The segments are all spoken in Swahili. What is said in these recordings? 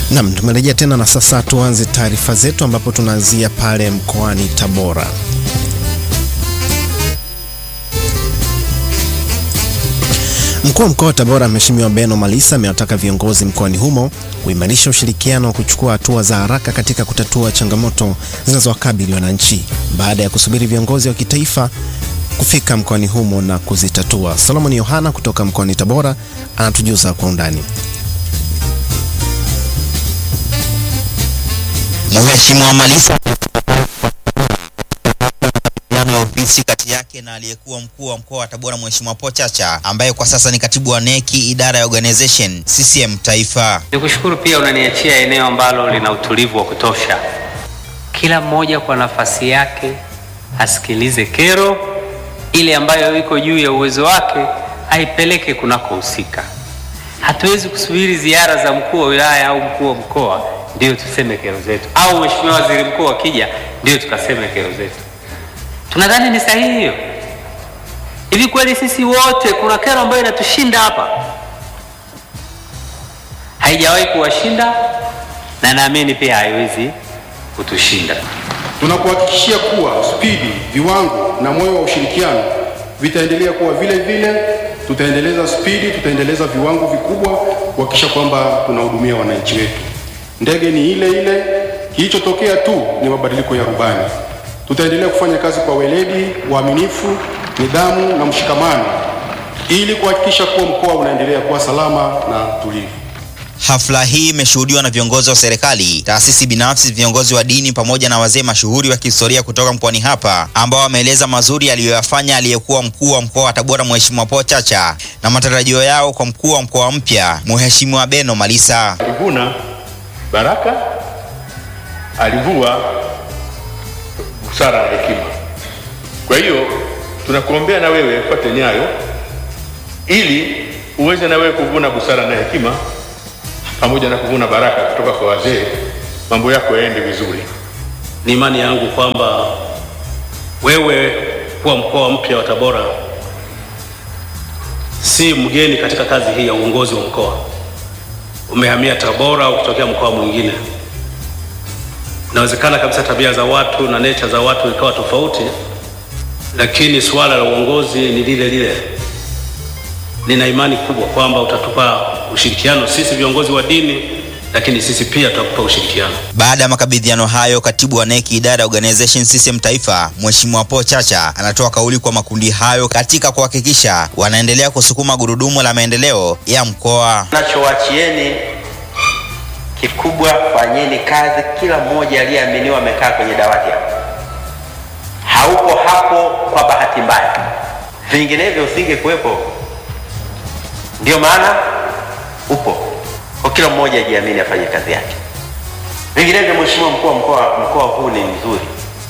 Nam, tumerejea tena na sasa tuanze taarifa zetu ambapo tunaanzia pale mkoani Tabora. Mkuu wa mkoa wa Tabora Mheshimiwa Beno Malisa amewataka viongozi mkoani humo kuimarisha ushirikiano wa kuchukua hatua za haraka katika kutatua changamoto zinazowakabili wananchi baada ya kusubiri viongozi wa kitaifa kufika mkoani humo na kuzitatua. Solomon Yohana kutoka mkoani Tabora anatujuza kwa undani. Mheshimiwa Malisa ya ofisi kati yake na aliyekuwa mkuu wa mkoa wa Tabora Mheshimiwa Po Chacha ambaye kwa sasa ni katibu wa neki idara ya organization CCM Taifa. Nikushukuru pia unaniachia eneo ambalo lina utulivu wa kutosha. Kila mmoja kwa nafasi yake asikilize kero ile ambayo iko juu ya uwezo wake aipeleke kunakohusika. Hatuwezi kusubiri ziara za mkuu wa wilaya au mkuu wa mkoa ndio tuseme kero zetu, au mheshimiwa waziri mkuu akija ndio tukaseme kero zetu. Tunadhani ni sahihi hiyo? Hivi kweli sisi wote kuna kero ambayo inatushinda hapa? Haijawahi kuwashinda na naamini pia haiwezi kutushinda. Tunakuhakikishia kuwa spidi, viwango na moyo wa ushirikiano vitaendelea kuwa vile vile. Tutaendeleza spidi, tutaendeleza viwango vikubwa kuhakikisha kwamba tunahudumia wananchi wetu. Ndege ni ile ile, kilichotokea tu ni mabadiliko ya rubani. Tutaendelea kufanya kazi kwa weledi, uaminifu, nidhamu na mshikamano ili kuhakikisha kuwa mkoa unaendelea kuwa salama na tulivu. Hafla hii imeshuhudiwa na viongozi wa serikali, taasisi binafsi, viongozi wa dini pamoja na wazee mashuhuri wa kihistoria kutoka mkoani hapa ambao wameeleza mazuri aliyoyafanya aliyekuwa mkuu wa mkoa wa Tabora Mheshimiwa Po Chacha na matarajio yao kwa mkuu wa mkoa mpya Mheshimiwa Beno Malisa. Alivuna baraka, alivua busara na hekima. Kwa hiyo tunakuombea na wewe fuate nyayo, ili uweze na wewe kuvuna busara na hekima pamoja na kuvuna baraka kutoka kwa wazee, mambo yako yaende vizuri. Ni imani yangu kwamba wewe kuwa mkoa mpya wa Tabora si mgeni katika kazi hii ya uongozi wa mkoa. Umehamia Tabora au kutokea mkoa mwingine, inawezekana kabisa tabia za watu na nature za watu ikawa tofauti, lakini suala la uongozi ni lile lile. Nina imani kubwa kwamba utatupa ushirikiano sisi viongozi wa dini, lakini sisi pia tutakupa ushirikiano. Baada ya makabidhiano hayo, katibu wa neki idara ya organization CCM Taifa Mheshimiwa Po Chacha anatoa kauli kwa makundi hayo katika kuhakikisha wanaendelea kusukuma gurudumu la maendeleo ya mkoa. Nachowachieni kikubwa, fanyeni kazi. Kila mmoja aliyeaminiwa amekaa kwenye dawati hapo, haupo hapo kwa bahati mbaya, vinginevyo usingekuwepo. Ndio maana upo kwa kila mmoja ajiamini, afanye kazi yake. Vinginevyo, mheshimiwa mkuu wa mkoa, mkoa huu ni mzuri,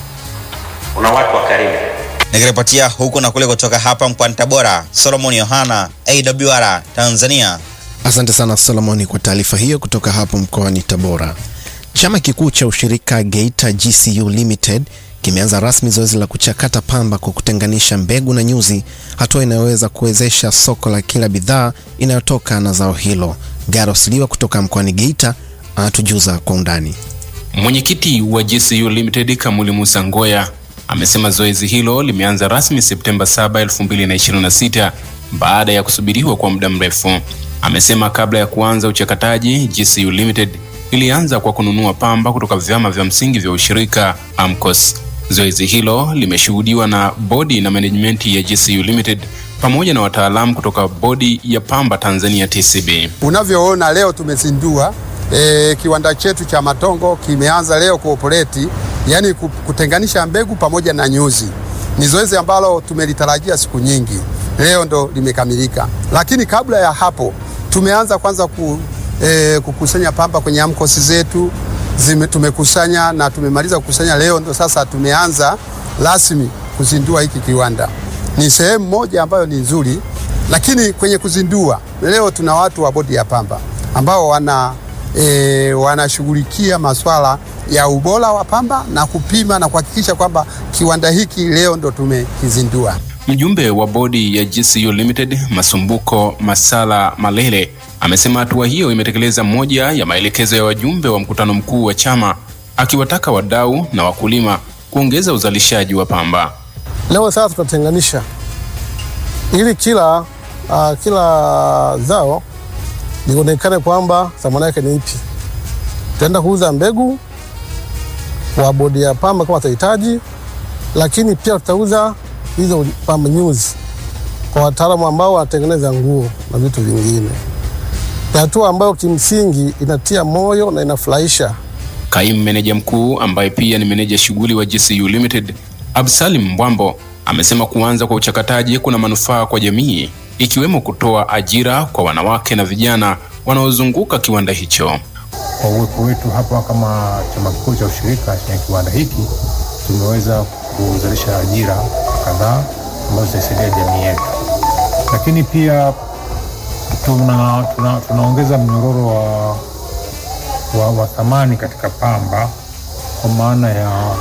una watu wa karimu. Nikiripotia huku na kule kutoka hapa mkoani Tabora, Solomon Yohana, AWR Tanzania. Asante sana Solomoni kwa taarifa hiyo kutoka hapo mkoani Tabora. Chama kikuu cha ushirika Geita GCU Limited kimeanza rasmi zoezi la kuchakata pamba kwa kutenganisha mbegu na nyuzi, hatua inayoweza kuwezesha soko la kila bidhaa inayotoka na zao hilo. Garos Liwa kutoka mkoani Geita anatujuza kwa undani. Mwenyekiti wa GCU Limited Kamuli Musa Ngoya amesema zoezi hilo limeanza rasmi Septemba 7, 2026 baada ya kusubiriwa kwa muda mrefu. Amesema kabla ya kuanza uchakataji, GCU Limited ilianza kwa kununua pamba kutoka vyama vya msingi vya ushirika AMCOS. Zoezi hilo limeshuhudiwa na bodi na management ya GCU Limited pamoja na wataalamu kutoka bodi ya pamba Tanzania TCB. Unavyoona leo tumezindua e, kiwanda chetu cha Matongo kimeanza leo kuoperate, yani kutenganisha mbegu pamoja na nyuzi. Ni zoezi ambalo tumelitarajia siku nyingi, leo ndo limekamilika. Lakini kabla ya hapo tumeanza kwanza ku, e, kukusanya pamba kwenye AMCOS zetu zime, tumekusanya na tumemaliza kukusanya. Leo ndo sasa tumeanza rasmi kuzindua hiki kiwanda. Ni sehemu moja ambayo ni nzuri, lakini kwenye kuzindua leo tuna watu wa bodi ya pamba ambao wana e, wanashughulikia masuala ya ubora wa pamba na kupima na kuhakikisha kwamba kiwanda hiki leo ndo tumekizindua. Mjumbe wa bodi ya GCU Limited Masumbuko Masala Malele amesema hatua hiyo imetekeleza moja ya maelekezo ya wajumbe wa mkutano mkuu wa chama, akiwataka wadau na wakulima kuongeza uzalishaji wa pamba. Leo sasa tutatenganisha ili kila uh, kila zao lionekane kwamba thamani yake ni ipi. Tutaenda kuuza mbegu kwa bodi ya pamba kama watahitaji, lakini pia tutauza hizo pamba nyuzi kwa wataalamu ambao wanatengeneza nguo na vitu vingine. Ni hatua ambayo kimsingi inatia moyo na inafurahisha. Kaimu meneja mkuu ambaye pia ni meneja shughuli wa GCU Limited Absalim Mbwambo amesema kuanza kwa uchakataji kuna manufaa kwa jamii ikiwemo kutoa ajira kwa wanawake na vijana wanaozunguka kiwanda hicho. Kwa uwepo wetu hapa kama chama kikuu cha ushirika chenye kiwanda hiki, tumeweza kuzalisha ajira kadhaa ambazo zitaisaidia jamii yetu, lakini pia tuna, tuna, tunaongeza mnyororo wa, wa, wa thamani katika pamba kwa maana ya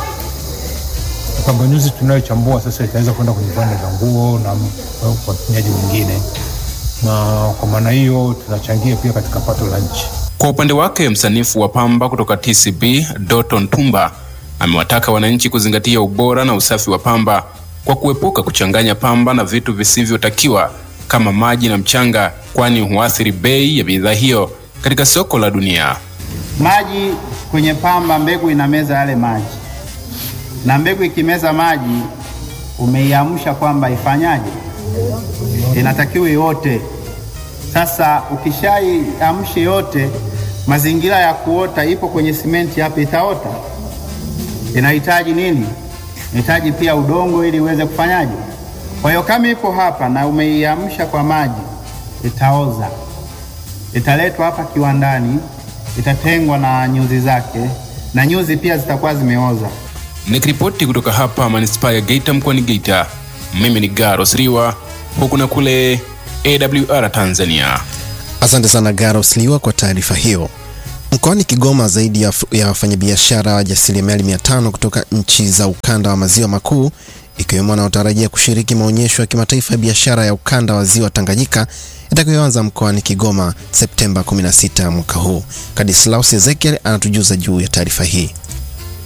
pamba nyuzi tunayochambua sasa itaweza kwenda kwenye viwanda vya nguo na watumiaji wengine, na kwa maana hiyo tunachangia pia katika pato la nchi. Kwa upande wake msanifu wa pamba kutoka TCB Doton Tumba amewataka wananchi kuzingatia ubora na usafi wa pamba kwa kuepuka kuchanganya pamba na vitu visivyotakiwa kama maji na mchanga, kwani huathiri bei ya bidhaa hiyo katika soko la dunia. Maji kwenye pamba, mbegu inameza yale maji, na mbegu ikimeza maji, umeiamsha kwamba ifanyaje, inatakiwa yote. Sasa ukishaiamsha yote, mazingira ya kuota ipo kwenye simenti hapa, itaota. Inahitaji nini? Inahitaji pia udongo ili iweze kufanyaje. Kwa hiyo kama ipo hapa na umeiamsha kwa maji, itaoza, italetwa hapa kiwandani, itatengwa na nyuzi zake, na nyuzi pia zitakuwa zimeoza. Nikiripoti kutoka hapa manispaa ya Geita mkoani Geita, mimi ni Garos Riwa, huku na kule AWR Tanzania. Asante sana Garos Liwa kwa taarifa hiyo. Mkoani Kigoma, zaidi ya, ya wafanyabiashara wajasiriamali mia tano kutoka nchi za ukanda wa maziwa makuu ikiwemo wanaotarajia kushiriki maonyesho ya kimataifa ya biashara ya ukanda wa ziwa Tanganyika itakayoanza mkoani Kigoma Septemba 16 mwaka huu. Kadislaus Ezekiel anatujuza juu ya taarifa hii.